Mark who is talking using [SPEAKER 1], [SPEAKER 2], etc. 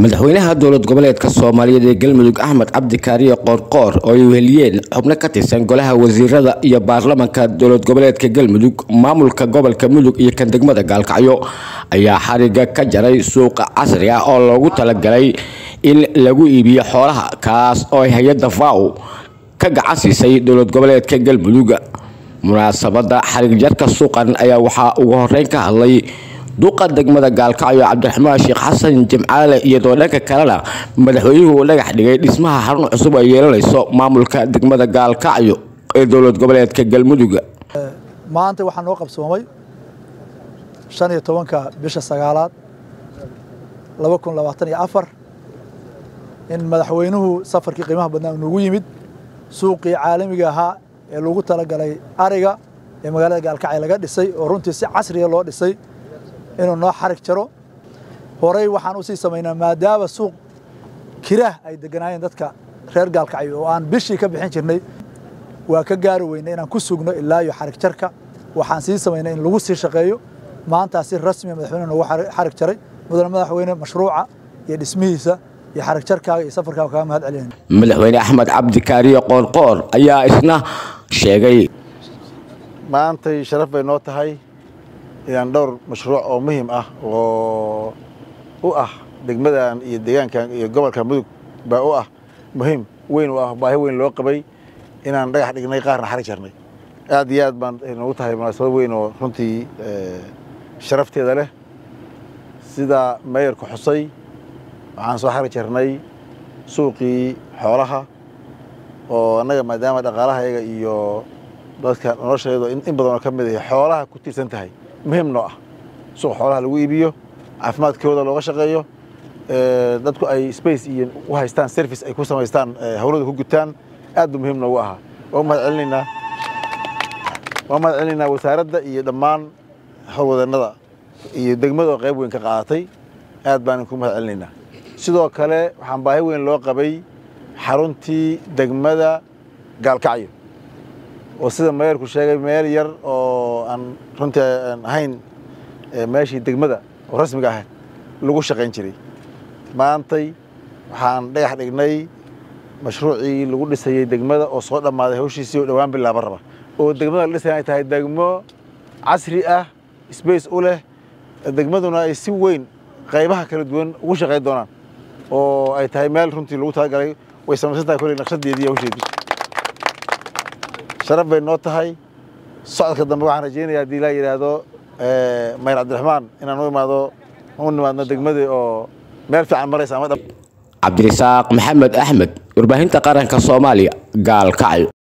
[SPEAKER 1] madaxweynaha dowlad goboleedka soomaaliyeed ee galmudug axmed cabdi kaariye qoorqoor oo ay weheliyeen xubno ka tirsan golaha wasiirada iyo baarlamanka dowlad goboleedka galmudug maamulka gobolka mudug iyo kan degmada gaalkacyo ayaa xariga ka jaray suuqa casri ah oo loogu talagalay in lagu iibiyo xoolaha kaas oo ay hay-adda faw ka gacan siisay dowlad goboleedka galmudug munaasabada xarig jarka suuqan ayaa waxaa ugu horeyn ka hadlay duqa degmada gaalkacyo cabdiraxmaan sheekh xasan jimcaale iyadoo dhanka kalena madaxweynuhu uu dhagax dhigay dhismaha xarun cusub ay yeelanayso maamulka degmada gaalkacyo ee dowlad goboleedka galmudug
[SPEAKER 2] maanta waxaa noo qabsoomay shan iyo tobanka bisha sagaalaad laba kun labaatan iyo afar in madaxweynuhu safarkii qiimaha badnaa noogu yimid suuqii caalamiga ahaa ee lagu talagalay ariga ee magaalada gaalkacyo laga dhisay oo runtii si casriya loo dhisay inuu noo xarig jaro horey waxaan usii samaynaa maadaama suuq kiraah ay deganaayeen dadka reer gaalkacyo oo aan bishii ka bixin jirnay waa ka gaari weynay inaan ku sugno ilaa iyo xarig jarka waxaan sii samaynay in lagu sii shaqeeyo maantaa si rasmiya madaxweyne noogu xarig jaray mudane madaxweyne mashruuca iyo dhismihiisa iyo xarig jarkaaga iyo safarkaaga kaga mahad celinayna
[SPEAKER 1] madaxweyne axmed cabdi kaariye qoorqoor ayaa isna sheegay
[SPEAKER 3] maantay sharaf bay noo tahay inaan dhowr mashruuc oo muhiim ah oo u ah degmadan iyo deegaankan iyo gobolka mudug baa u ah muhiim weyn u ah baahi weyn loo qabay inaan dhagax dhignay qaarna xarig jarnay aad iyo aad baan noogu tahay munaasabad weyn oo runtii sharafteeda leh sida meeyarku xusay waxaan soo xarig jarnay suuqii xoolaha oo annaga maadaama dhaqaalahayaga iyo dadka nolosheedu in badanoo ka mid ah xoolaha ku tiirsan tahay muhiim noo ah suuq xoolaha lagu iibiyo caafimaadkooda looga shaqeeyo dadku ay space iyo u haystaan service ay ku samaystaan hawlada ku gutaan aad buu muhiim noogu ahaa waa mahad celinaynaa waa mahad celinaynaa wasaaradda iyo dhammaan howlwadeennada iyo degmada oo qayb weyn ka qaadatay aad baan ku mahad celinaynaa sidoo kale waxaan baahi weyn loo qabay xaruntii degmada gaalkacyo oo sida meeyarku sheegay meel yar oo aan runtii aan ahayn meeshii degmada oo rasmiga ahayd lagu shaqayn jiray maantay waxaan dhagax dhignay mashruucii lagu dhisayey degmada oo soo dhammaaday hawshiisii oo dhowaan bilaaba raba oo degmada la dhisaya ay tahay degmo casri ah sbace u leh degmaduna ay si weyn qaybaha kala duwan ugu shaqayn doonaan oo ay tahay meel runtii lagu talagalay way samaysan tahay kolley naqshadeedii iyo hawsheedii sharaf bay noo tahay socodka dambe waxaan rajeynaya haddii laa yidhaahdo mayr cabdiraxmaan inaan u imaado u nimaadno degmadii oo meel fiican maraysa ama
[SPEAKER 1] cabdirasaaq maxamed axmed warbaahinta qaranka soomaaliya gaalkacyo